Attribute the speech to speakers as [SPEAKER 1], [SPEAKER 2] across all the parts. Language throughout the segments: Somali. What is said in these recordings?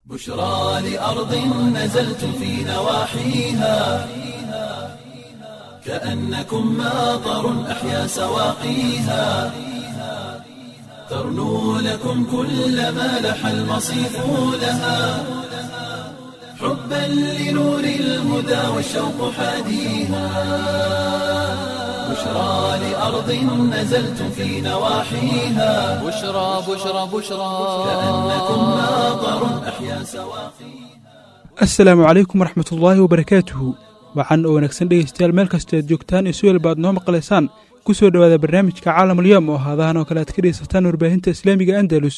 [SPEAKER 1] بشرى لأرض نزلت في نواحيها كأنكم ماطر أحيا سواقيها ترنو لكم كل ما لح المصيف لها حبا لنور الهدى والشوق حاديها بشرى لأرض نزلت في نواحيها
[SPEAKER 2] بشرى بشرى بشرى
[SPEAKER 1] كأنكم ماطر أحيا سواقيها
[SPEAKER 3] asalaamu calaykum waraxmat ullaahi wabarakaatuhu waxaan oo wanaagsan dhegaystayaal meel kastoo aad joogtaan iyo si walba aad noo maqlaysaan ku soo dhowaada barnaamijka caalamulyoom oo haadahan oo kale aad ka dhegaysataan warbaahinta islaamiga andalus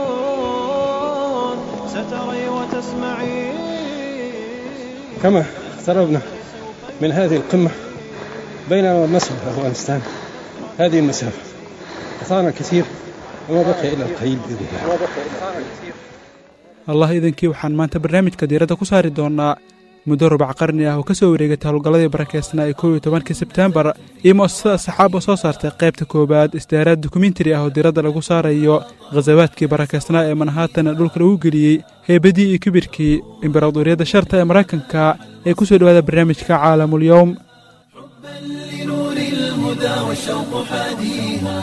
[SPEAKER 4] ستري وتسمعين
[SPEAKER 5] كما اقتربنا من هذه القمة بيننا ومصر أفغانستان هذه المسافة أثارنا كثير وما بقي إلا القليل بإذن الله
[SPEAKER 3] allah idankii waxaan maanta barnaamijka diiradda ku saari doonnaa muddo rubac qarni ah oo ka soo wareegatay howlgalladii barakeysnaa ee kow iyo tobankii sebteembar iyo mu'asasada saxaab oo soo saartay qaybta koowaad isdaaraad dokumentari ah oo diiradda lagu saarayo khasawaadkii barakeysnaa ee manhattan dhulka lagu geliyey heebadii iyo kibirkii imbaraadoriyadda sharta ee maraykanka ee ku soo dhowaada barnaamijka caalamulyowm
[SPEAKER 1] لنور الهدى والشوق حاديها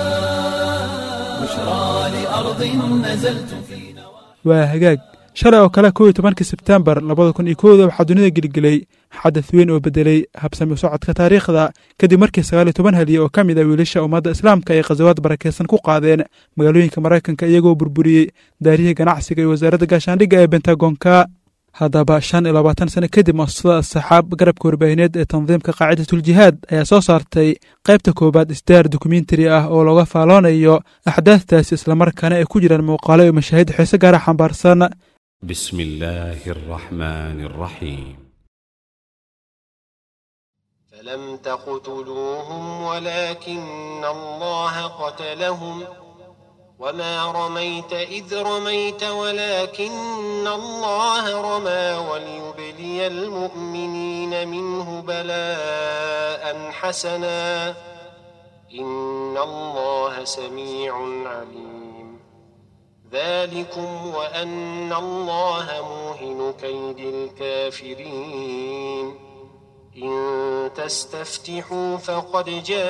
[SPEAKER 1] بشرى لأرض نزلت في نواحيها
[SPEAKER 3] waa hagaag shalay oo kale kow iyo tobankii sebteembar labada kun iyo kowda waxaa dunida gelgelay xadath weyn oo bedelay habsami socodka taariikhda kadib markii sagaal iyo toban haliye oo ka mid ah wiilasha ummadda islaamka ay khasawaad barakeysan ku qaadeen magaalooyinka maraykanka iyagoo burburiyey daarihii ganacsiga iyo wasaaradda gaashaandhigga ee bentagonka haddaba shan iyo labaatan sano kadib muasasada asaxaab garabka warbaahineed ee tandiimka qaacidatuljihaad ayaa soo saartay qaybta koowaad isdaar dokumentari ah oo looga faaloonayo axdaaftaasi islamarkaana ay ku jiraan muuqaalo iyo mashaahid xiise gaara xambaarsan
[SPEAKER 6] بسم الله الرحمن الرحيم
[SPEAKER 7] فلم تقتلوهم ولكن الله قتلهم وما رميت إذ رميت ولكن الله رمى وليبلي المؤمنين منه بلاء حسنا إن الله سميع عليم ذلكم وأن الله موهن كيد الكافرين إن تستفتحوا فقد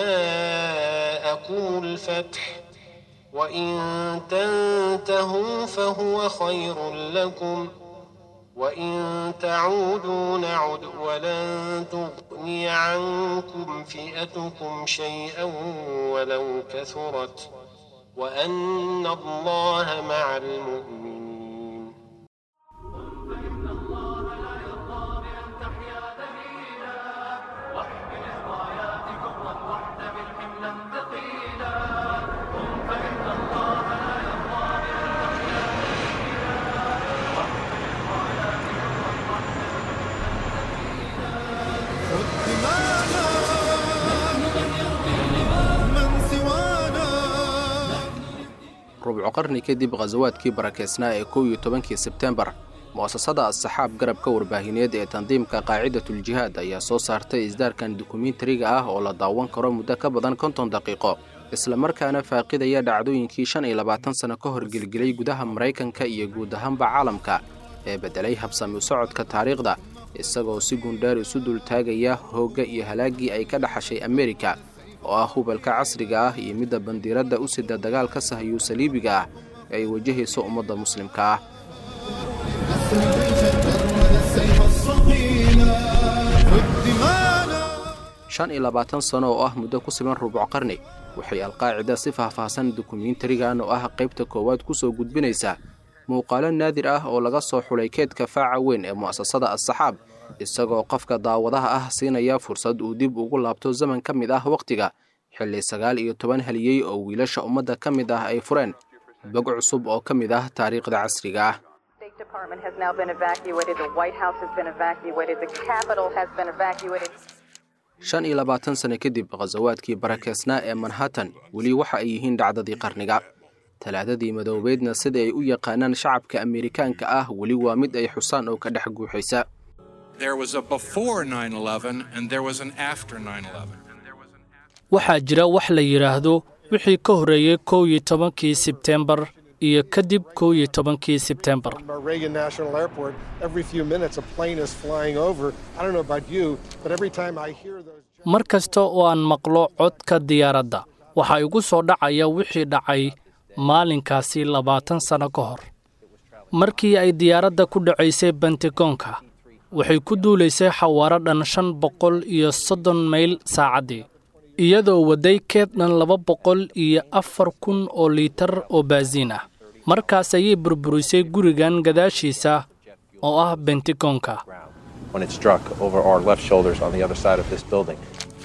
[SPEAKER 7] جاءكم الفتح وإن تنتهوا فهو خير لكم وإن تعودوا نعد ولن تغني عنكم فئتكم شيئا ولو كثرت وأن الله مع المؤمنين
[SPEAKER 4] من سوانا
[SPEAKER 2] rubco qarni kadib khasawaadkii barakeysnaa ee kow iyo tobankii sebteembar mu'asasada asaxaab garabka warbaahineed ee tandiimka qaacidatuljihaad ayaa soo saartay isdaarkan dokumentariga ah oo la daawan karo muddo ka badan konton daqiiqo islamarkaana faaqidaya dhacdooyinkii shan iyo labaatan sano ka hor gelgelay gudaha maraykanka iyo guud ahaanba caalamka ee beddelay habsami u socodka taariikhda isagoo si gundheer isu dultaagaya hoogga iyo halaaggii ay ka dhaxashay amerika oo ah hubalka casriga ah iyo midda bandiiradda u sida dagaalka sahayuu saliibiga ah ee ay wajahayso ummadda muslimka ah shan iyo labaatan sano oo ah muddo ku siban rubuc qarni waxay alqaacida si faahfaahsan dokumentarigan oo ah qaybta koowaad ku soo gudbinaysaa muuqaalo naadir ah oo laga soo xulay keedka faaca weyn ee mu'asasada asaxaab isagoo qofka daawadaha ah siinaya fursad uu dib ugu laabto zaman ka mid ah wakhtiga xilli sagaal iyo toban haliyey oo wiilasha ummadda ka mid ah ay fureen bog cusub oo ka mid ah taariikhda casriga ah
[SPEAKER 8] State Department has now been evacuated. The White House has been evacuated. The Capitol has been evacuated.
[SPEAKER 2] shan iyo labaatan sano kadib khasawaadkii barakeysnaa ee manhattan weli waxa ay yihiin dhacdadii qarniga talaadadii madoobeedna sida ay u yaqaanaan shacabka amerikaanka ah weli waa mid ay xusaan oo ka dhex guuxaysa
[SPEAKER 9] There was a before 9 11 and there was an after 9 11.
[SPEAKER 10] waxaa jira wax la yidhaahdo wixii ka horreeyey kow iyo tobankii sebteembar iyo kadib kow iyo tobankii sebtembar
[SPEAKER 11] Our Reagan National Airport, every few minutes a plane is flying over. I don't know about you, but every time I hear those.
[SPEAKER 10] mar kasta oo aan maqlo codka diyaaradda waxaa igu soo dhacaya wixii dhacay maalinkaasi labaatan sanno ka hor markii ay diyaaradda ku dhacaysay bentagoonka waxay ku duulaysay xawaaro dhan shan boqol iyo soddon mayl saacaddii iyadoo wadday keed dhan laba boqol iyo afar kun oo liitar oo baasiin ah markaas ayay burburisay gurigan gadaashiisa oo ah bentagoonka
[SPEAKER 12] when it struck over our left shoulders on the other side of this building.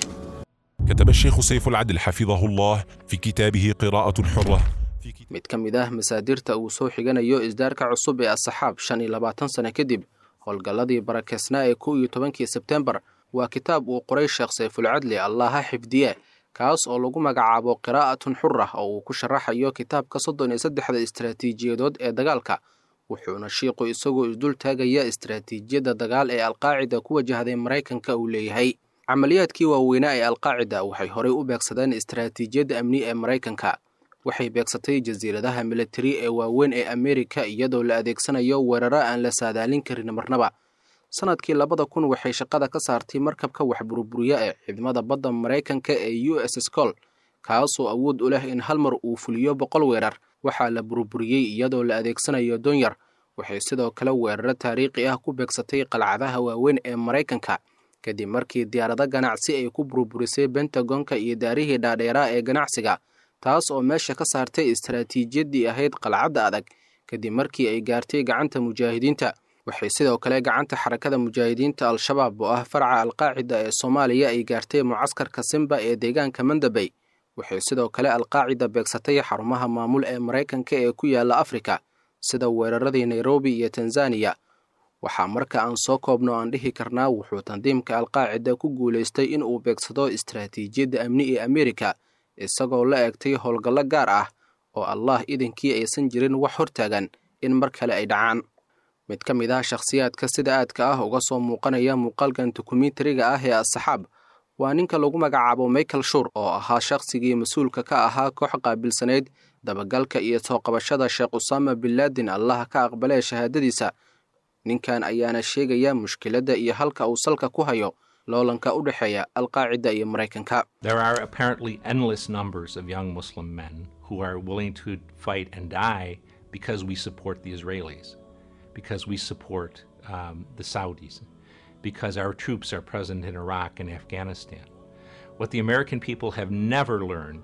[SPEAKER 13] كتب الشيخ سيف العدل حفظه الله في كتابه قراءة حرة
[SPEAKER 2] mid ka mid ah masaadirta uu soo xiganayo isdaarka cusub ee asaxaab shan iyo labaatan sano kadib howlgalladii barakeysnaa ee kow iyo tobankii sebtembar waa kitaab uu qoray sheekh sayfulcadli allaha xifdiye kaas oo lagu magacaabo qiraa'atun xura oo uu ku sharaxayo kitaabka soddon iyo saddexda istaraatiijiyadood ee dagaalka wuxuuna shiiqu isagoo isdul taagaya istaraatiijiyadda dagaal ee alqaacida ku wajahday maraykanka uu leeyahay camaliyaadkii waaweynaa ee alqaacida waxay horey u beegsadeen istaraatiijiyadda amni ee maraykanka waxay beegsatay jasiiradaha militari ee waaweyn ee ameerika iyadoo la adeegsanayo weeraro aan la saadaalin karin marnaba sanadkii labada kun waxay shaqada ka saartay markabka wax burburiya ee ciidamada badda maraykanka ee u s scol kaasoo awood u leh in hal mar uu fuliyo boqol weerar waxaa la burburiyey iyadoo la adeegsanayo donyar waxay sidoo kale weeraro taariikhi ah ku beegsatay qalcadaha waaweyn ee maraykanka kadib markii diyaarado ganacsi ay ku burburisay bentagonka iyo daarihii dhaadheeraa ee ganacsiga taas oo meesha ka saartay istaraatiijiyaddii ahayd qalcadda adag kadib markii ay gaartay gacanta mujaahidiinta waxay sidoo kale gacanta xarakada mujaahidiinta al-shabaab oo ah faraca alqaacida ee soomaaliya ay gaartay mucaskarka simba ee deegaanka mandabey waxay sidoo kale alqaacida beegsatay xarumaha maamul ee maraykanka ee ku yaala afrika sida weeraradii nairobi iyo tanzaniya waxaa marka aan soo koobno aan dhihi karnaa wuxuu tandiimka alqaacida ku guulaystay in uu beegsado istaraatiijiyadda amni ee ameerika isagoo la eegtay howlgallo gaar ah oo allah idinkii aysan jirin wax hortaagan in mar kale ay dhacaan mid ka mid ah shakhsiyaadka sida aadka ah uga soo muuqanaya muuqaalkan dokumentariga ah ee asaxaab waa ninka lagu magacaabo michael shur oo ahaa shakhsigii mas-uulka ka ahaa koox qaabilsanayd dabagalka iyo soo qabashada sheekh usaama binlaadin allah ka aqbalee shahaadadiisa ninkan ayaana sheegaya mushkiladda iyo halka uu salka ku hayo loolanka u dhexeeya alqaacida iyo maraykanka
[SPEAKER 14] There are apparently endless numbers of young Muslim men who are willing to fight and die because we support the Israelis, because we support um, the Saudis, because our troops are present in Iraq and Afghanistan. What the American people have never learned,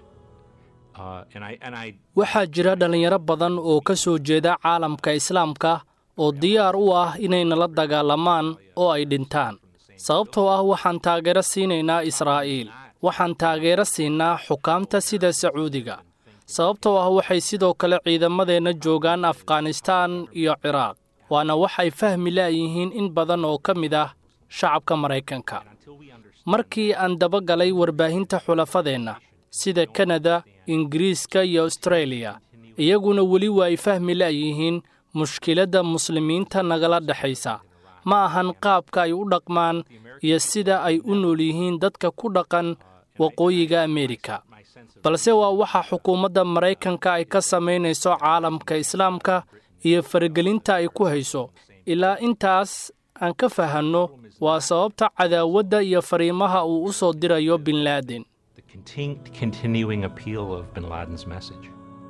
[SPEAKER 14] uh, and I and I
[SPEAKER 10] waxaa jira dhallinyaro badan oo ka soo jeeda caalamka islaamka oo diyaar u ah inay nala dagaalamaan oo ay dhintaan sababtoo ah waxaan taageero siinaynaa israa'iil waxaan taageero siinaa xukaamta sida sacuudiga sababtoo ah waxay sidoo kale ciidamadeenna joogaan afghanistaan iyo ciraaq waana waxay fahmi la'yihiin in badan oo ka mid ah shacabka maraykanka markii aan dabagalay warbaahinta xulafadeenna sida kanada ingiriiska iyo astareeliya iyaguna weli waa ay fahmi la'yihiin mushkiladda muslimiinta nagala dhexaysa ma ahan qaabka ay u dhaqmaan iyo sida ay u nool yihiin dadka ku dhaqan waqooyiga ameerika balse waa waxa xukuumadda maraykanka ay ka samaynayso caalamka islaamka iyo faragelinta ay ku hayso ilaa intaas aan ka fahanno waa sababta cadaawadda iyo fariimaha uu u soo dirayo bin laaden
[SPEAKER 14] the contin- continuing appeal of bin Laden's message.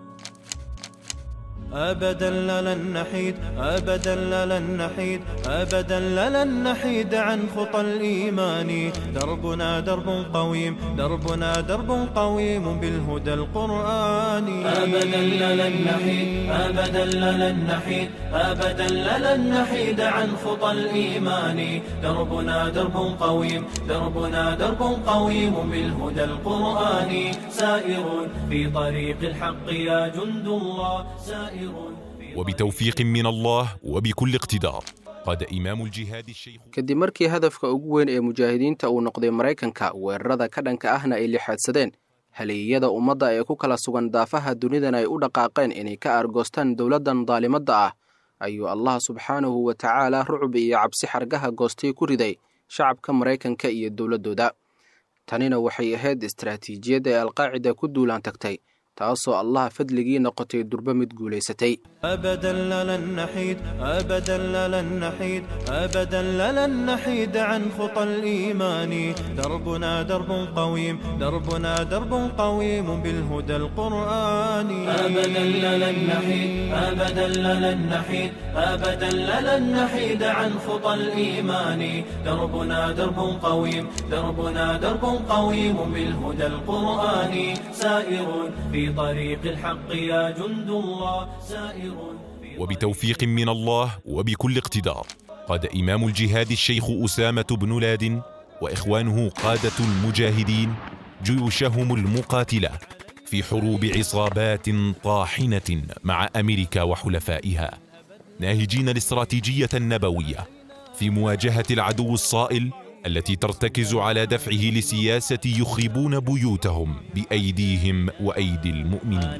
[SPEAKER 4] أبدا لن نحيد أبدا لن نحيد أبدا لن نحيد عن خطى الإيمان دربنا درب قويم دربنا درب قويم بالهدى القرآني
[SPEAKER 1] أبدا لن نحيد أبدا لن نحيد أبدا لن نحيد عن خطى الإيمان دربنا درب قويم دربنا درب قويم بالهدى القرآني سائر في طريق الحق يا جند الله سائر
[SPEAKER 13] وبتوفيق من الله وبكل اقتدار قاد إمام الجهاد الشيخ
[SPEAKER 2] kadib markii hadafka ugu weyn ee mujaahidiinta uu noqday maraykanka weerarada ka dhanka ahna ay lixaadsadeen haleeyada ummadda ee ku kala sugan daafaha dunidan ay u dhaqaaqeen inay ka aargoostaan dowladdan daalimadda ah ayuu allah subxaanahu wa tacaala rucub iyo cabsi xargaha goostay ku riday shacabka maraykanka iyo dowladdooda tanina waxay ahayd istaraatiijiyadda ee alqaacida ku duulaan tagtay taasoo allaha fadligii noqotay durbo mid guulaysatay
[SPEAKER 4] أبدا لن نحيد أبدا لن نحيد أبدا لن نحيد عن خطى الإيمان دربنا درب قويم دربنا درب قويم بالهدى القرآني
[SPEAKER 1] أبدا لن نحيد أبدا لن نحيد أبدا لن نحيد عن خطى الإيمان دربنا درب قويم دربنا درب قويم بالهدى القرآني سائر في طريق الحق يا جند الله سائر
[SPEAKER 13] وبتوفيق من الله وبكل اقتدار قاد إمام الجهاد الشيخ أسامة بن لادن وإخوانه قادة المجاهدين جيوشهم المقاتلة في حروب عصابات طاحنة مع أمريكا وحلفائها ناهجين الاستراتيجية النبوية في مواجهة العدو الصائل التي ترتكز على دفعه لسياسة يخربون بيوتهم بأيديهم وأيدي المؤمنين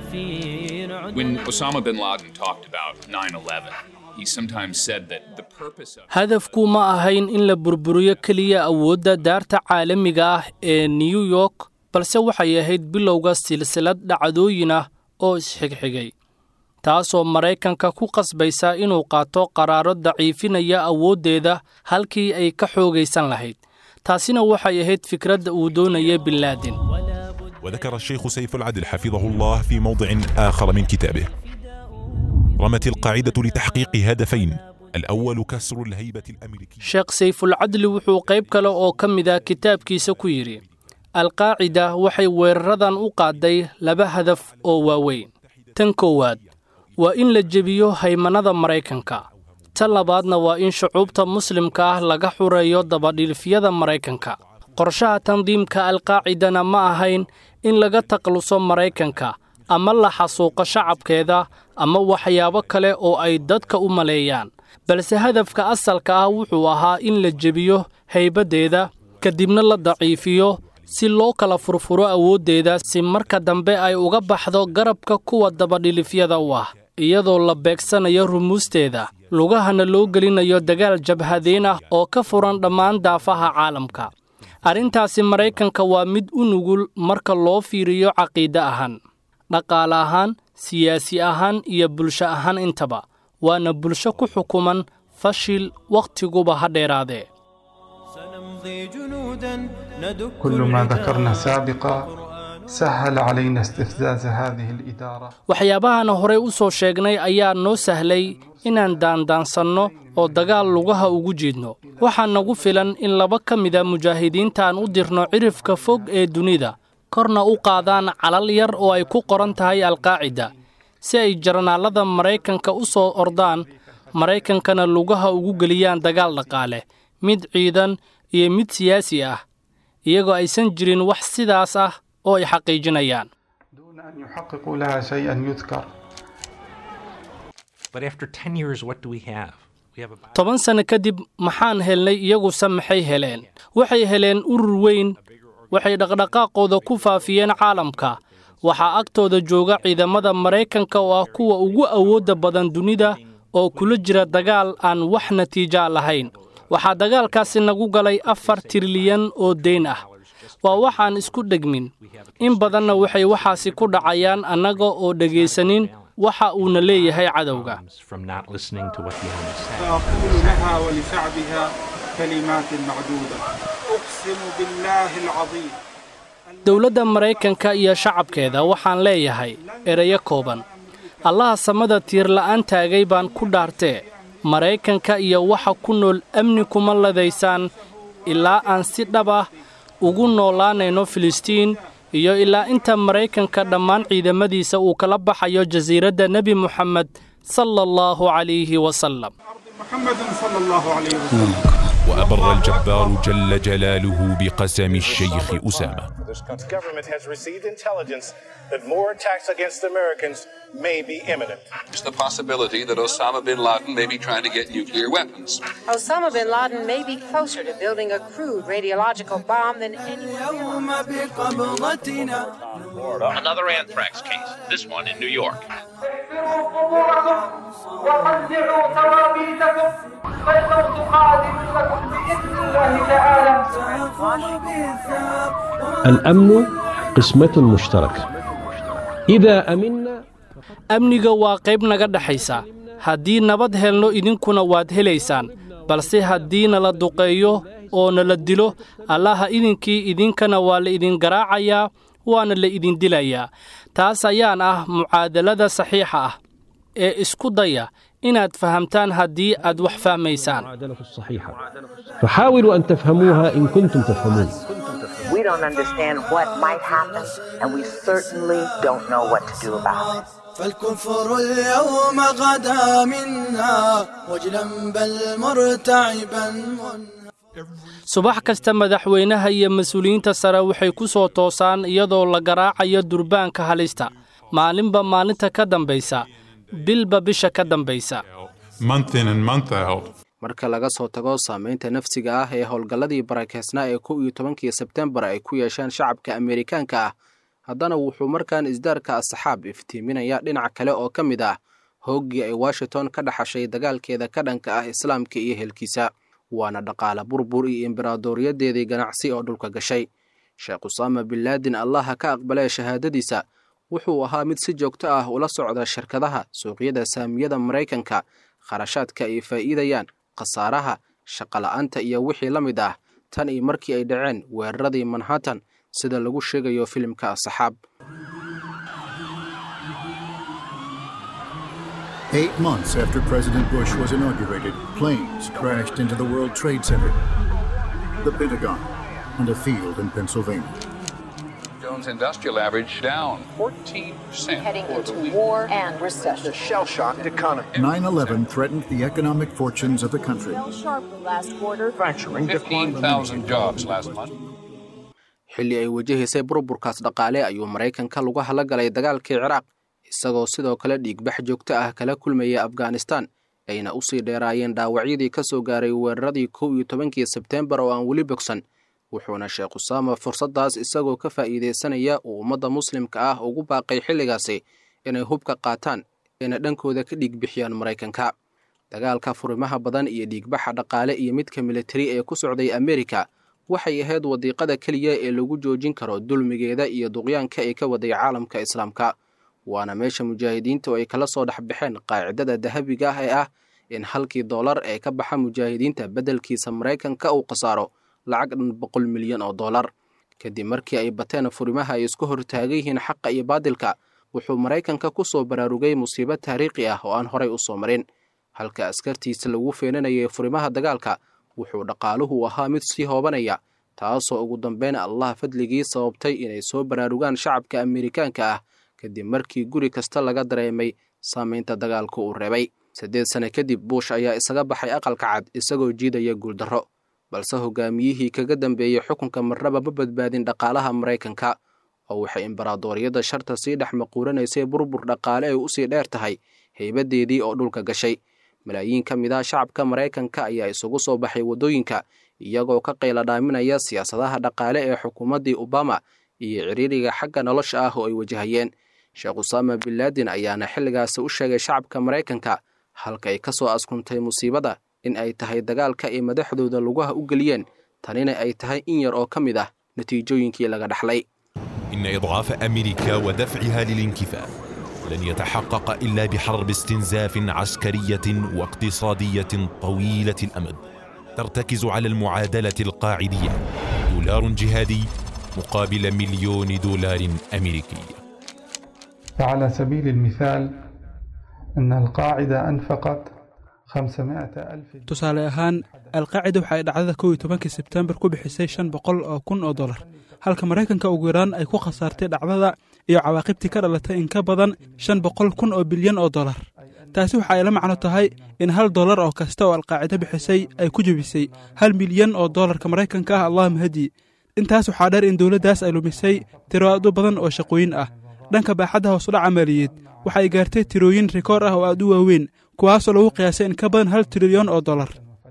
[SPEAKER 15] When Osama bin Laden talked about 9 11, he sometimes said that the purpose of
[SPEAKER 10] hadafku ma ahayn in la burburiyo keliya awoodda daarta caalamiga ah ee new york balse waxay ahayd bilowga silsilad dhacdooyin ah oo isxigxigay taasoo maraykanka ku qasbaysa inuu qaato qaraaro daciifinaya awooddeeda halkii ay ka xoogaysan lahayd taasina waxay ahayd fikradda uu doonaya bin laadin
[SPEAKER 13] وذكر الشيخ سيف العدل حفظه الله في موضع آخر من كتابه رمت القاعدة لتحقيق هدفين الأول كسر الهيبة الأمريكية
[SPEAKER 10] sheekh sayfulcadli wuxuu qayb kale oo ka mid ah kitaabkiisa ku yidhi alqaacida waxay weeraradan u qaaday laba hadaf oo waaweyn tan koowaad waa in la jebiyo haymannada maraykanka tan labaadna waa in shucuubta muslimka ah laga xureeyo dabadhilifyada maraykanka qorshaha tandiimka alqaacidana ma ahayn in laga takluso maraykanka ama la xasuuqo shacabkeeda ama waxyaabo kale oo ay dadka u maleeyaan balse hadafka asalka ah wuxuu ahaa in la jebiyo haybaddeeda kadibna la daciifiyo si loo kala furfuro awooddeeda si marka dambe ay uga baxdo garabka kuwa dabadhilifyada u ah iyadoo la beegsanayo rumuusteeda lugahana loo gelinayo dagaal jabhadeen ah oo ka furan dhammaan daafaha caalamka arrintaasi maraykanka waa mid u nugul marka loo fiiriyo caqiide ahaan dhaqaale ahaan siyaasi ahaan iyo bulsho ahaan intaba waana bulsho ku xukuman fashil waktiguba ha dheeraadee
[SPEAKER 4] سنمضي جنودا ندك
[SPEAKER 16] كل ما
[SPEAKER 4] العدا
[SPEAKER 16] ذكرنا سابقا سهل علينا استفزاز هذه الإدارة
[SPEAKER 10] waxyaabahan horey u soo sheegnay ayaa noo sahlay inaan daandaansanno oo dagaal lugaha ugu jiidno waxaa nagu filan in laba ka mida mujaahidiintaan u dirno cirifka fog ee dunida korna u qaadaan calal yar oo ay ku qoran tahay alqaacida si ay jarnaallada maraykanka u soo ordaan maraykankana lugaha ugu geliyaan dagaal dhaqaale mid ciidan iyo mid siyaasi ah iyagoo aysan jirin wax sidaas ah oo ay xaqiijinayaan
[SPEAKER 16] دون أن يحققوا لها شيئا يذكر
[SPEAKER 14] But after 10 years, what do we have? We have about
[SPEAKER 10] toban sano kadib maxaan helnay iyaguse maxay heleen waxay heleen urur weyn waxay dhaqdhaqaaqooda ku faafiyeen caalamka waxaa agtooda jooga ciidamada maraykanka oo ah kuwa ugu awoodda badan dunida oo kula jira dagaal aan wax natiija lahayn waxaa dagaalkaasi nagu galay afar tirliyan oo deyn ah waa waxaan isku dhegmin in badanna waxay waxaasi ku dhacayaan annaga oo dhegaysanin waxa uuna leeyahay cadowga
[SPEAKER 14] from not listening to what the enemy says.
[SPEAKER 16] فأقول لها ولشعبها كلمات معدودة أقسم بالله العظيم
[SPEAKER 10] dowladda maraykanka iyo shacabkeeda waxaan leeyahay ereyo kooban allaha samada tiirla'aan taagay baan ku dhaartee maraykanka iyo waxa ku nool amni kuma ladaysaan ilaa aan si dhab ah ugu noolaanayno filistiin iyo ilaa inta maraykanka dhammaan ciidamadiisa uu kala baxayo jasiiradda nebi moxamed sala allahu calayhi wasalam
[SPEAKER 16] محمد صلى الله عليه وسلم
[SPEAKER 13] وأبر الجبار جل جلاله بقسم الشيخ أسامة
[SPEAKER 17] This government has received intelligence that more attacks against Americans may be imminent.
[SPEAKER 15] There's the possibility that Osama bin Laden may be trying to get nuclear weapons.
[SPEAKER 18] Osama bin Laden may be closer to building a crude radiological bomb than anyone
[SPEAKER 19] Another anthrax case, this one in New York.
[SPEAKER 20] وقدعوا توابيتكم فالموت قادم لكم بإذن الله تعالى
[SPEAKER 21] الأمن قسمة مشتركة
[SPEAKER 5] إذا أمنا
[SPEAKER 10] amniga waa qayb naga dhexaysa haddii nabad helno idinkuna waad helaysaan balse haddii nala duqeeyo oo nala dilo allaha idinkii idinkana waa la idin garaacayaa waana la idin dilayaa taas ayaan ah mucaadalada saxiixa ah ee isku daya inaad fahamtaan haddii aad wax fahmaysaan
[SPEAKER 5] فحاولوا أن تفهموها إن كنتم تفهمون
[SPEAKER 21] We don't understand what might happen, and we certainly don't know what to do about it.
[SPEAKER 22] فالكفر اليوم غدا منا وجلا بل مرتعبا
[SPEAKER 10] subax kasta madaxweynaha iyo mas-uuliyiinta sare waxay ku soo toosaan iyadoo la garaacayo durbaanka halista maalinba maalinta ka dambaysa bilba bisha ka dambaysa
[SPEAKER 13] month in and month out.
[SPEAKER 2] marka laga soo tago saamaynta nafsiga ah ee howlgalladii barakeysnaa ee kow iyo tobankii sebtembar ay ku yeesheen shacabka ameerikaanka ah haddana wuxuu markaan isdaarka asaxaab iftiiminayaa dhinac kale oo ka mid ah hooggii ay washington ka dhaxashay dagaalkeeda ka dhanka ah islaamka iyo helkiisa waana dhaqaale burbur iyo imberaadoriyadeedii ganacsi oo dhulka gashay sheekh usaama bin laadin allaha ka aqbalee shahaadadiisa wuxuu ahaa mid si joogto ah ula socda shirkadaha suuqyada saamiyada maraykanka kharashaadka ay faa'iidayaan khasaaraha shaqola'aanta iyo wixii la mid ah tan iyo markii ay dhaceen weeraradii manhattan sida lagu sheegayo filimka asaxaab
[SPEAKER 23] Eight months after President Bush was inaugurated, planes crashed into the World Trade Center, the Pentagon, and a field in Pennsylvania.
[SPEAKER 15] Jones Industrial Average down 14%
[SPEAKER 21] Heading
[SPEAKER 15] for the
[SPEAKER 21] into
[SPEAKER 15] week.
[SPEAKER 21] war and recession.
[SPEAKER 17] The shell shocked economy.
[SPEAKER 23] 9 11 threatened the economic fortunes of the country.
[SPEAKER 21] Sharply last quarter.
[SPEAKER 17] Fracturing decline.
[SPEAKER 15] 15,000 jobs last month.
[SPEAKER 2] xilli ay wajahaysay burburkaas dhaqaale ayuu maraykanka lagu hala galay dagaalkii ciraaq isagoo sidoo kale dhiigbax joogto ah kala kulmaya afghanistan ayna usii dheeraayeen dhaawacyadii ka soo gaaray weeraradii kow iyo tobankii sebteembar oo aan weli bogsan wuxuuna sheekh usaama fursaddaas isagoo ka faa'iidaysanaya uu ummadda muslimka ah ugu baaqay xilligaasi inay hubka qaataan ayna dhankooda ka dhiigbixiyaan maraykanka dagaalka furimaha badan iyo dhiigbaxa dhaqaale iyo midka militari ee ku socday amerika waxay ahayd wadiiqada keliya ee lagu joojin karo dulmigeeda iyo duqyaanka ay ka waday caalamka islaamka waana meesha mujaahidiintu ay kala soo dhex baxeen qaacidada dahabiga ah ee ah in halkii dollar ee ka baxa mujaahidiinta beddelkiisa maraykanka uu khasaaro lacag dhan boqol milyan oo dollar kadib markii ay bateen furimaha ay isku hortaagan yihiin xaqa iyo baadilka wuxuu maraykanka ku soo baraarugay musiibo taariikhi ah oo aan horay u soo marin halka askartiisa lagu feenanayay furimaha dagaalka wuxuu dhaqaaluhu ahaa mid sii hoobanaya taasoo ugu dambeyn allah fadligii sababtay inay soo baraarugaan shacabka amerikaanka ah kadib markii guri kasta laga dareemay saamaynta dagaalka uu reebay siddeed sane kadib buush ayaa isaga baxay aqalka cad isagoo jiidaya guuldarro balse hogaamiyihii kaga dambeeyey xukunka marnaba ma badbaadin dhaqaalaha maraykanka oo waxay imbaraadoriyadda sharta sii dhex maquuranaysay burbur dhaqaale ay usii dheer tahay haybadeedii oo dhulka gashay malaayiin ka mid ah shacabka maraykanka ayaa isugu soo baxay waddooyinka iyagoo ka qayla dhaaminaya siyaasadaha dhaqaale ee xukuumaddii obama iyo ciriiriga xagga nolosha ah oo ay wajahayeen sheekh usaama bin laadin ayaana xilligaasi u sheegay shacabka maraykanka halka ay ka soo askuntay musiibada in ay tahay dagaalka ay madaxdooda lugaha u geliyeen tanina ay tahay in yar oo ka mid ah natiijooyinkii laga dhaxlay
[SPEAKER 13] إن إضعاف أمريكا ودفعها للانكفاء لن يتحقق إلا بحرب استنزاف عسكرية واقتصادية طويلة الأمد ترتكز على المعادلة القاعدية دولار جهادي مقابل مليون دولار أمريكي
[SPEAKER 16] فعلى سبيل المثال أن القاعدة أنفقت 500 ألف
[SPEAKER 3] tusaale ahaan alqaacida waxa ay dhacdada kow iyo tobankii sebtembar ku bixisay shan boqol oo kun oo dollar halka maraykanka ugu yaraan ay ku khasaartay dhacdada iyo cawaaqibtii ka dhalatay in ka badan shan boqol kun oo bilyan oo dollar taasi waxa ay la macno tahay in hal dollar oo kasta oo alqaacida bixisay ay ku jebisay hal milyan oo dollarka maraykanka ah allahuma hadi intaas waxaa dheer in dowladdaas ay lumisay tiro aad u badan oo shaqooyin ah dhanka baaxadda hoosudhaca maaliyeed waxa ay gaartay tirooyin rikoor ah oo aad u waaweyn kuwaasoo lagu qiyaasay in ka badan hal trilyan oo dollar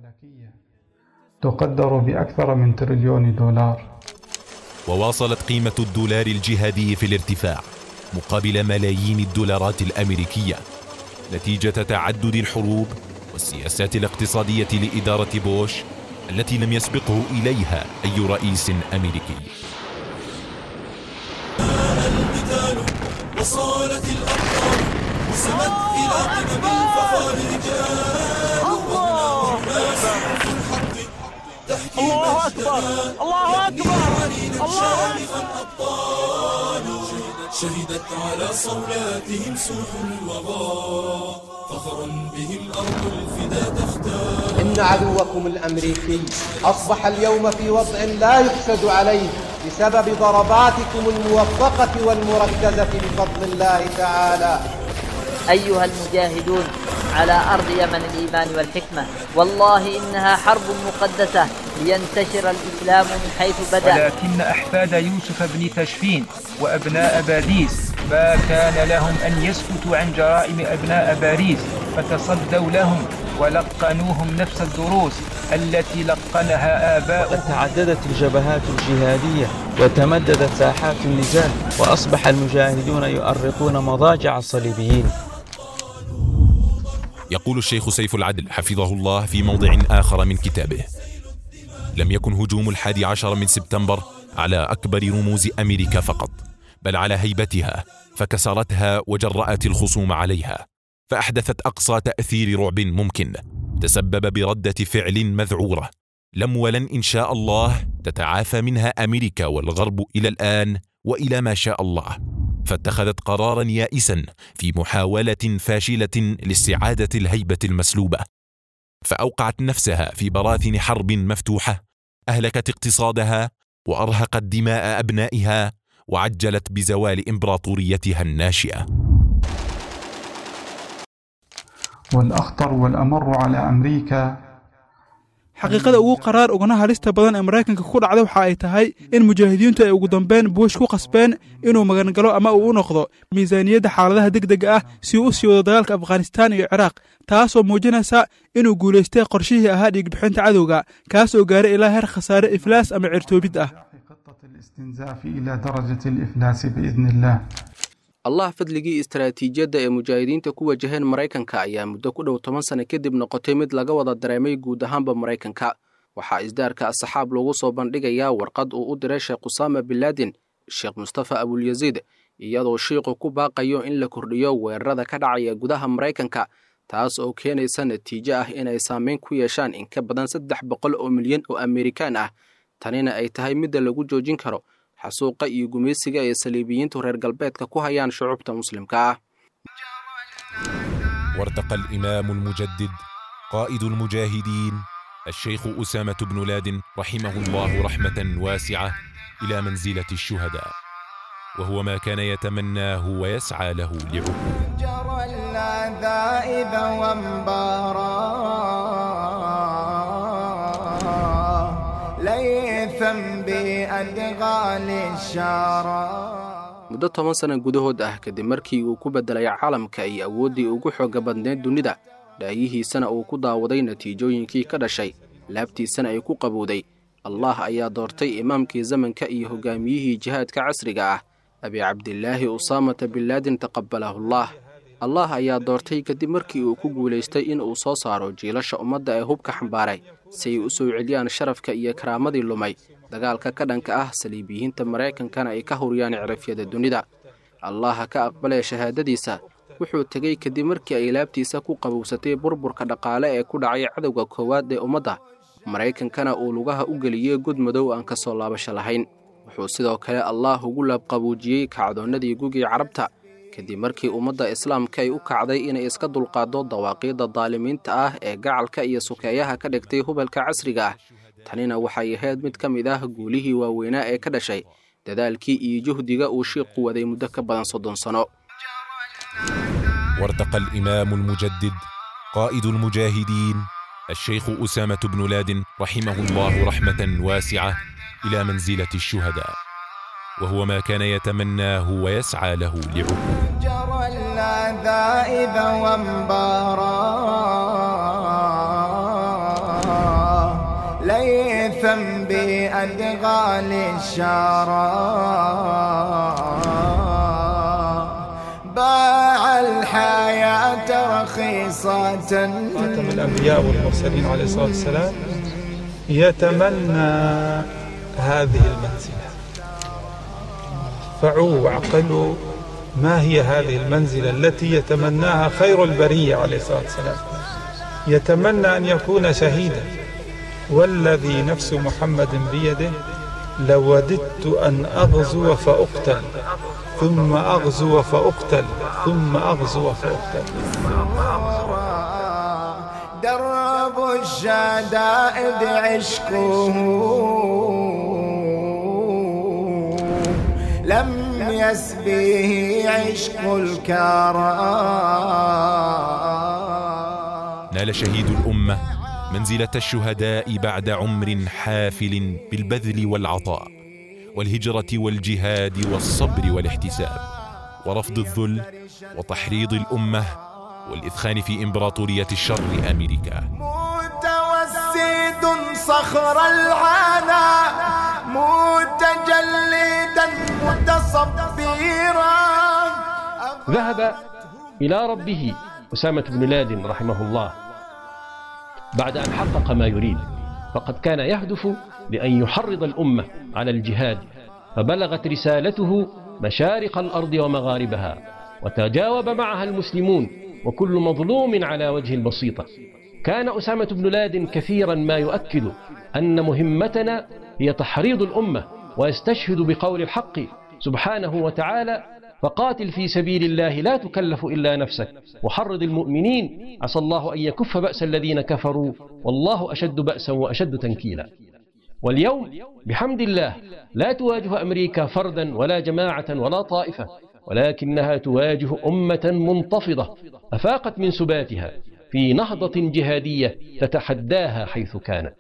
[SPEAKER 16] تقدر بأكثر من تريليون دولار
[SPEAKER 13] وواصلت قيمة الدولار الجهادي في الارتفاع مقابل ملايين الدولارات الأمريكية نتيجة تعدد الحروب والسياسات الاقتصادية لإدارة بوش التي لم يسبقه إليها أي رئيس أمريكي
[SPEAKER 6] وصالت الأبطال وسمت إلى قمم الفخار رجال ومنى سيوف الحق تحكي
[SPEAKER 20] الله أكبر الله أكبر الله
[SPEAKER 6] شامخا أبطال شهدت على صولاتهم سوح الوغى فخرا بهم أرض الفدا تختار
[SPEAKER 7] إن عدوكم الأمريكي أصبح اليوم في وضع لا يحسد عليه بسبب ضرباتكم الموفقة والمركزة بفضل الله تعالى
[SPEAKER 8] أيها المجاهدون على أرض يمن الإيمان والحكمة والله إنها حرب مقدسة لينتشر الإسلام من حيث بدأ
[SPEAKER 24] ولكن أحفاد يوسف بن تشفين وأبناء باديس ما كان لهم أن يسكتوا عن جرائم أبناء باريس فتصدوا لهم ولقنوهم نفس الدروس التي لقنها آباؤهم
[SPEAKER 25] تعددت الجبهات الجهادية وتمددت ساحات النزال وأصبح المجاهدون يؤرقون مضاجع الصليبيين
[SPEAKER 13] يقول الشيخ سيف العدل حفظه الله في موضع آخر من كتابه لم يكن هجوم الحادي عشر من سبتمبر على أكبر رموز أمريكا فقط بل على هيبتها فكسرتها وجرأت الخصوم عليها فأحدثت أقصى تأثير رعب ممكن تسبب بردة فعل مذعورة لم ولن إن شاء الله تتعافى منها أمريكا والغرب إلى الآن وإلى ما شاء الله فاتخذت قرارا يائسا في محاولة فاشلة لاستعادة الهيبة المسلوبة فأوقعت نفسها في براثن حرب مفتوحة أهلكت اقتصادها وأرهقت دماء أبنائها وعجلت بزوال إمبراطوريتها الناشئة
[SPEAKER 16] والأخطر والأمر على أمريكا
[SPEAKER 3] xaqiiqada ugu qaraar ugana halista badan ee maraykanka ku dhacda waxa ay tahay in mujaahidiintu ay ugu dambeyn buush ku qasbeen inuu magangalo ama uu u noqdo miisaaniyadda xaaladaha degdega ah si uu u sii wado dagaalka afghanistaan iyo ciraaq taasoo muujinaysa inuu guulaystay qorshihii ahaa dhiigbixinta cadowga kaas oo gaaray ilaa heer khasaare iflaas ama cirtoobid ah
[SPEAKER 16] الاستنزاف إلى درجة الإفلاس بإذن الله
[SPEAKER 2] allah fadligii istaraatiijiyadda ee mujaahidiinta ku wajaheen maraykanka ayaa muddo ku dhow toban sano kadib noqotay mid laga wada dareemay guud ahaanba maraykanka waxaa isdaarka asxaab loogu soo bandhigayaa warqad uu u diray sheekh usaama binlaadin sheekh mustafa abulyaziid iyadoo shiiqu ku baaqayo in la kordhiyo weerarada ka dhacaya gudaha maraykanka taas oo keenaysa natiijo ah inay saameyn ku yeeshaan in ka badan saddex boqol oo milyan oo amerikaan ah tanina ay tahay midda lagu joojin karo xasuuqa iyo gumaysiga ay saliibiyiintu reer galbeedka ku hayaan shucubta muslimka ah
[SPEAKER 13] وارتقى الإمام المجدد قائد المجاهدين الشيخ أسامة بن لادن رحمه الله رحمة واسعة إلى منزلة الشهداء وهو ما كان يتمناه ويسعى له لعقوله
[SPEAKER 26] جرى العذائب وانبارا ليثا بأدغال الشارع
[SPEAKER 2] muddo toban sana gudahood ah kadib markii uu ku beddelay caalamka iyo awooddii ugu xoogga badneyd dunida dhaayihiisana uu ku daawaday natiijooyinkii ka dhashay laabtiisana ay ku qabowday allah ayaa doortay imaamkii zamanka iyo hoggaamiyihii jihaadka casriga ah abi cabdilaahi usaamata binlaadin taqabalahullaah allah ayaa doortay kadib markii uu ku guulaystay in uu soo saaro jiilasha ummadda ee hubka xambaaray si ay u soo celiyaan sharafka iyo karaamadii lumay dagaalka ka dhanka ah saliibiyiinta maraykankana ay ka huriyaan cirafyada dunida allaha ka aqbalee shahaadadiisa wuxuu tegey kadib markii ay laabtiisa ku qabowsatay burburka dhaqaale ee ku dhacay cadowga koowaad ee ummadda maraykankana uu lugaha u geliyey god madow aan ka soo laabasho lahayn wuxuu sidoo kale allaah ugu laabqabuujiyey kacdoonnadii gugii carabta kadib markii ummadda islaamka ay u kacday inay iska dulqaaddo dawaaqiidda daalimiinta ah ee gacalka iyo sukeeyaha ka dhigtay hubalka casriga ah tanina waxay ahayd mid ka mid ah guulihii waaweynaa ee ka dhashay dadaalkii iyo juhdiga uu shiiqu waday muddo ka badan soddon sano
[SPEAKER 13] وارتقى الإمام المجدد قائد المجاهدين الشيخ أسامة بن لادن رحمه الله رحمة واسعة إلى منزلة الشهداء وهو ما كان يتمناه ويسعى له لعقوله
[SPEAKER 26] جرى العذائب وانبارا ليثا بأدغال الشارع باع الحياة رخيصة
[SPEAKER 16] خاتم الأنبياء والمرسلين عليه الصلاة والسلام يتمنى هذه المنزلة فعوا وعقلوا
[SPEAKER 1] ما هي هذه المنزلة التي يتمناها خير البرية عليه الصلاة والسلام يتمنى أن يكون شهيدا والذي نفس محمد بيده لوددت أن أغزو فأقتل ثم أغزو فأقتل ثم أغزو فأقتل
[SPEAKER 26] درب الشدائد عشقه لم يسبيه عشق الكرام
[SPEAKER 13] نال شهيد الأمة منزلة الشهداء بعد عمر حافل بالبذل والعطاء والهجرة والجهاد والصبر والاحتساب ورفض الذل وتحريض الأمة والإثخان في إمبراطورية الشر أمريكا
[SPEAKER 26] متوسد صخر العنا متجلدا متصبرا
[SPEAKER 4] ذهب إلى ربه أسامة بن لادن رحمه الله بعد أن حقق ما يريد فقد كان يهدف لأن يحرض الأمة على الجهاد فبلغت رسالته مشارق الأرض ومغاربها وتجاوب معها المسلمون وكل مظلوم على وجه البسيطة كان أسامة بن لادن كثيرا ما يؤكد أن مهمتنا هي تحريض الأمة ويستشهد بقول الحق سبحانه وتعالى فقاتل في سبيل الله لا تكلف إلا نفسك وحرض المؤمنين عسى الله أن يكف بأس الذين كفروا والله أشد بأسا وأشد تنكيلا واليوم بحمد الله لا تواجه أمريكا فردا ولا جماعة ولا طائفة ولكنها تواجه أمة منتفضة أفاقت من سباتها في نهضة جهادية تتحداها حيث كانت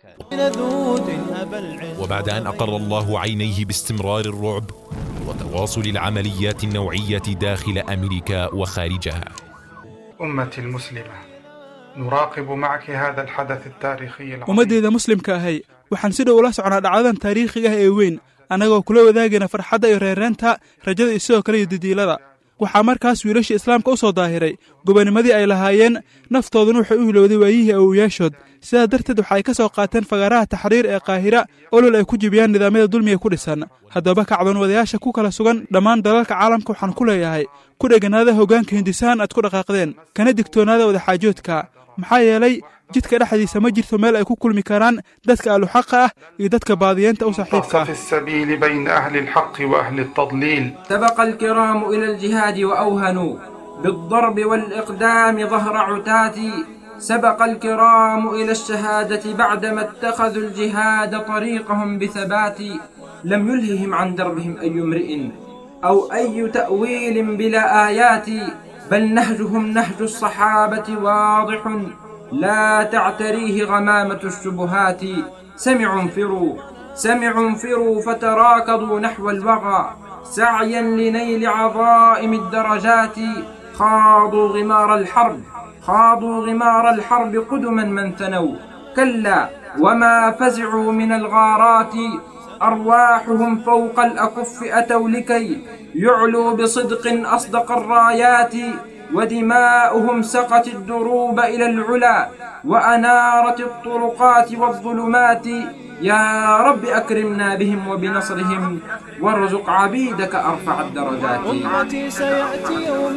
[SPEAKER 13] وبعد أن أقر الله عينيه باستمرار الرعب وتواصل العمليات النوعية داخل أمريكا وخارجها
[SPEAKER 16] أمتي المسلمة نراقب معك هذا الحدث التاريخي العظيم
[SPEAKER 3] ummaddeeda muslimka ahay waxaan si dhow ula socnaa dhacdadan taariikhiga ah ee weyn annagoo kula wadaagayna farxadda iyo reereenta rajada iyo sidoo kale iyo didiilada waxaa markaas wiilashii islaamka u soo daahiray gobonimadii ay lahaayeen naftooduna waxay u hilowday waayihii awowayaashood sidaa darteed waxa ay ka soo qaateen fagaaraha taxriir ee qaahira olol ay ku jibiyaan nidaamyada dulmiga ku dhisan haddaba kacdoonwadayaasha ku kala sugan dhammaan dalalka caalamka waxaan ku leeyahay ku dheganaada hoggaanka hindisaan aad ku dhaqaaqdeen kana digtoonaada wadaxaajoodka maxaa yeelay jidka dhexdiisa ma jirto meel ay ku kulmi karaan dadka ahluxaqa ah iyo dadka baadiyeenta u saaxiibka ah
[SPEAKER 16] في السبيل بين أهل الحق وأهل التضليل
[SPEAKER 9] سبق الكرام إلى الجهاد وأوهنوا بالضرب والإقدام ظهر عتاتي سبق الكرام إلى الشهادة بعدما اتخذوا الجهاد طريقهم بثبات لم يلههم عن دربهم أي امرئ أو أي تأويل بلا آيات بل نهجهم نهج الصحابة واضح لا تعتريه غمامة الشبهات سمعوا انفروا سمعوا انفروا فتراكضوا نحو الوغى سعيا لنيل عظائم الدرجات خاضوا غمار الحرب خاضوا غمار الحرب قدما من ثنوا كلا وما فزعوا من الغارات أرواحهم فوق الأكف أتوا لكي يعلوا بصدق أصدق الرايات ودماؤهم سقت الدروب إلى العلا وأنارت الطرقات والظلمات يا رب أكرمنا بهم وبنصرهم وارزق عبيدك أرفع الدرجات
[SPEAKER 11] أمتي سيأتي يوم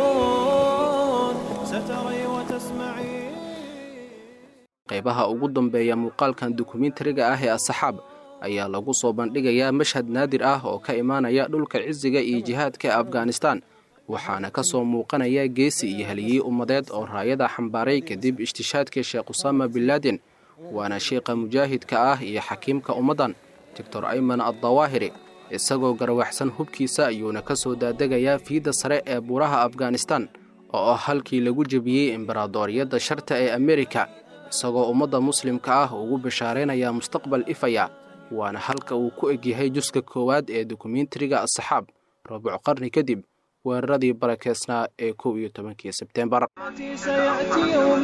[SPEAKER 11] ستري وتسمعي
[SPEAKER 2] qaybaha ugu dambeeya muuqaalkan dokumentariga ah ee asaxaab ayaa lagu soo bandhigayaa mashhad naadir ah oo ka imaanaya dhulka cisiga iyo jihaadka ee afghanistan waxaana ka soo muuqanaya geesi iyo haliyey ummadeed oo raayada xambaaray kadib ishtishaadkii sheekh usaama binlaadin waana sheikha mujaahidka ah iyo xakiimka ummaddan doctor ayman addawaahiri isagoo garwaxsan hubkiisa ayuuna ka soo daadegayaa fiidda sare ee buuraha afghanistan oo ah halkii lagu jebiyey imbaradooriyadda sharta ee amerika isagoo ummadda muslimka ah ugu bashaaraynaya mustaqbal ifaya waana halka uu ku egyahay juska koowaad ee dokumentariga asaxaab rubuc qarni kadib weeraradii barakeysnaa ee kow iyo tobankii sebteembar
[SPEAKER 11] سيأتي يوم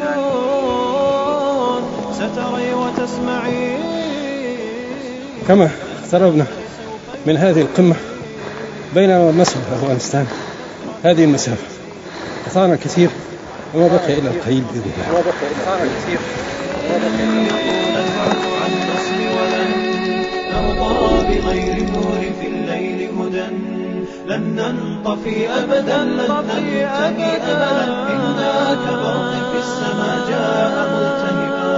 [SPEAKER 11] ستري وتسمعي
[SPEAKER 5] كما اقتربنا من هذه القمة بيننا ومسوى أفغانستان هذه المسافة أثارنا كثير وما بقي إلا القليل بإذن الله
[SPEAKER 11] وما بقي إلا كثير عن نصر ولن أرضى بغير نور في الليل هدى لن ننطفي أبدا لن ننتهي أبدا إنا كبرق في السماء جاء ملتهبا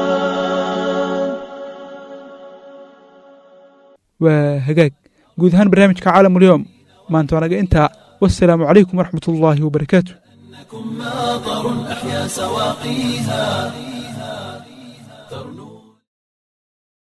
[SPEAKER 3] waa hagaag guud ahaan barnaamijka caalamulyoom maanta wanaga intaa wasalaamu calaykum waraxmat ullaahi wabarakaatu
[SPEAKER 11] ماطر أحيا سواقيها ترنو